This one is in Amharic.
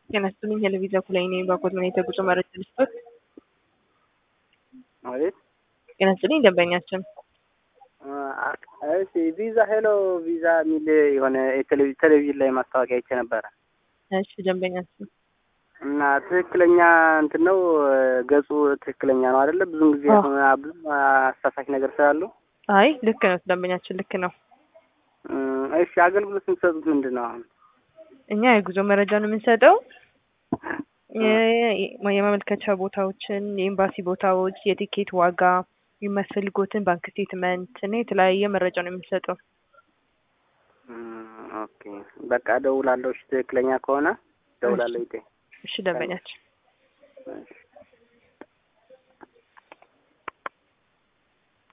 ጤና ይስጥልኝ ቴሌቪዥን ኩላይ ነኝ። ባኮት ምን የተጉዞ መረጃ ልስጦት? አቤት ጤና ይስጥልኝ ደንበኛችን እሺ ቪዛ ሄሎ ቪዛ የሚል የሆነ የቴሌቪ- ቴሌቪዥን ላይ ማስታወቂያ አይቼ ነበረ እሺ ደንበኛችን እና ትክክለኛ እንትን ነው ገጹ ትክክለኛ ነው አይደለ? ብዙም ጊዜ አዎ። አሁን ብዙ አሳሳች ነገር ስላሉ አይ ልክ ነው ደንበኛችን ልክ ነው። እም፣ እሺ አገልግሎት የምትሰጡት ምንድን ነው አሁን? እኛ የጉዞ መረጃ ነው የምንሰጠው። የ- የማመልከቻ ቦታዎችን፣ የኤምባሲ ቦታዎች፣ የቲኬት ዋጋ፣ የሚያስፈልጎትን ባንክ ስቴትመንት እና የተለያየ መረጃ ነው የምንሰጠው። እም፣ ኦኬ በቃ ደውላለሁ። እሺ ትክክለኛ ከሆነ ደውላለሁ። ይጤ እሺ ደንበኛችን እሺ